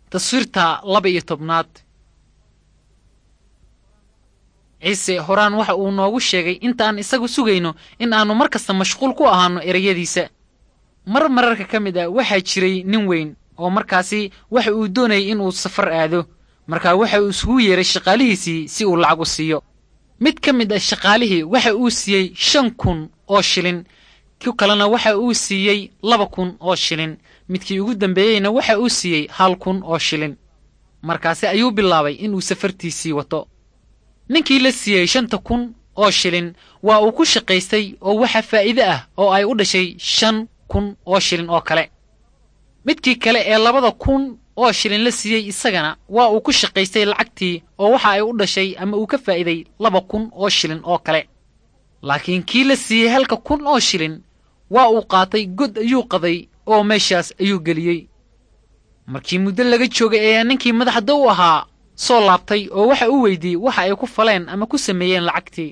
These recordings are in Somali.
taswiirta laba iyo tobnaad ciise horaan waxa uu noogu sheegay intaan isagu sugayno in aannu mar kasta mashquul ku ahaanno ereyadiisa mar mararka ka mid ah waxaa jiray nin weyn oo markaasi waxa uu doonayay inuu safar aado markaa waxa uu isugu yeeray shaqaalihiisii si uu lacag u siiyo mid ka mid ah shaqaalihii waxa uu siiyey shan kun oo shilin ku kalena waxa uu siiyey laba kun oo shilin midkii ugu dambeeyeyna waxa uu siiyey hal kun oo shilin markaasi ayuu bilaabay inuu safartiisii wato ninkii la siiyey shanta kun oo shilin waa uu ku shaqaystay oo waxa faa'iide ah oo ay u dhashay shan kun oo shilin oo kale midkii kale ee labada kun oo shilin la siiyey isagana waa uu ku shaqaystay lacagtii oo waxa ay u dhashay ama uu ka faa'iiday laba kun oo shilin oo kale laakiin kii la siiyey halka kun oo shilin waa uu qaatay god ayuu qaday oo meeshaas ayuu geliyey markii muddo laga joogay ayaa ninkii madaxda u ahaa soo laabtay oo waxa uu weydiiyey waxa ay ku faleen ama ku sameeyeen lacagtii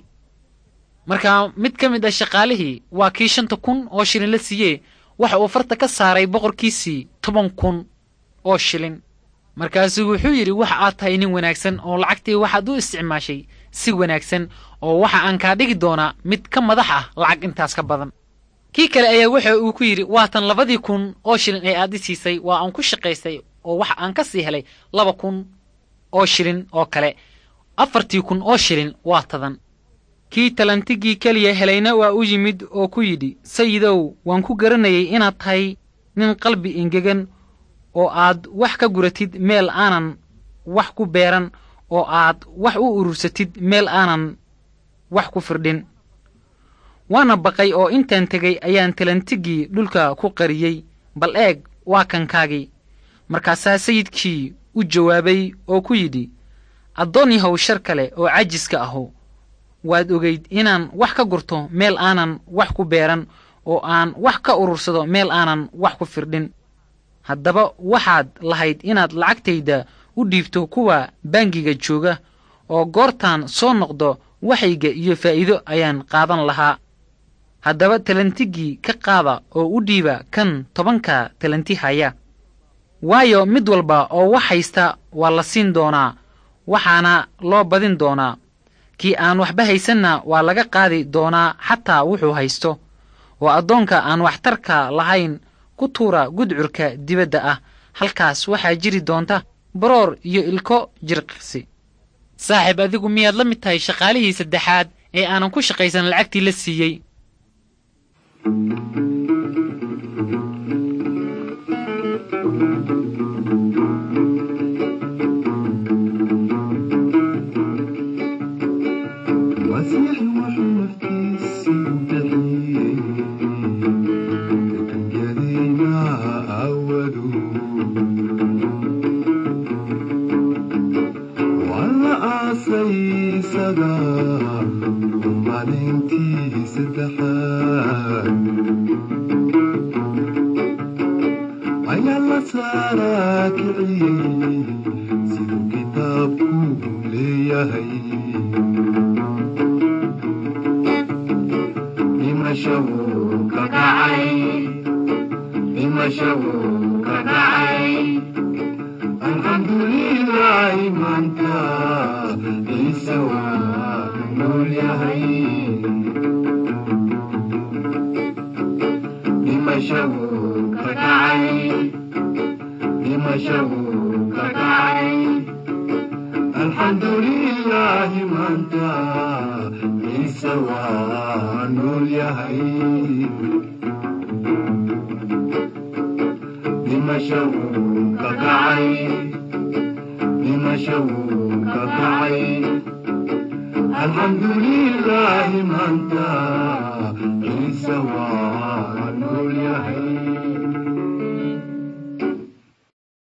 markaa mid ka mid ah shaqaalihii waa kii shanta kun oo shilin la siiyee waxa uu farta ka saaray boqorkiisii toban kun oo shilin markaasuu wuxuu yidhi waxa aad tahay nin wanaagsan oo lacagtii waxaad u isticmaashay si wanaagsan oo waxa aan kaa dhigi doonaa mid ka madax ah lacag intaas ka badan kii kale ayaa waxa uu ku yidhi waatan labadii kun oo shilin ee aad i siisay waa aan ku shaqaystay oo waxa aan ka sii helay laba kun oo shilin oo kale afartii kun oo shilin waa tadan kii talantigii keliya helayna waa u yimid oo ku yidhi sayidow waan ku garanayay inaad tahay nin qalbi engegan oo aad wax ka guratid meel aanan wax ku beeran oo aad wax u urursatid meel aanan wax ku firdhin waana baqay oo intaan tegay ayaan talantigii dhulka ku qariyey bal eeg waa kankaagii markaasaa sayidkii u jawaabay oo ku yidhi addoon yahow shar kale oo cajiska ahu waad ogayd inaan wax ka gurto meel aanan wax ku beeran oo aan wax ka urursado meel aanan wax ku firdhin haddaba waxaad lahayd inaad lacagtayda u dhiibto kuwa bangiga jooga oo goortaan soo noqdo waxayga iyo faa'iido ayaan qaadan lahaa haddaba talantigii ka qaada oo u dhiiba kan tobanka talanti haya waayo mid walba oo wax haysta waa la siin doonaa waxaana loo badin doonaa kii aan waxba haysanna waa laga qaadi doonaa xataa wuxuu haysto oo addoonka aan waxtarka lahayn ku tuura gudcurka dibadda ah halkaas waxaa jiri doonta baroor iyo ilko jirqsi saaxiib adigu miyaad la mid tahay shaqaalihii saddexaad ee aanan ku shaqaysan lacagtii la siiyey الحمد لله من ciise waa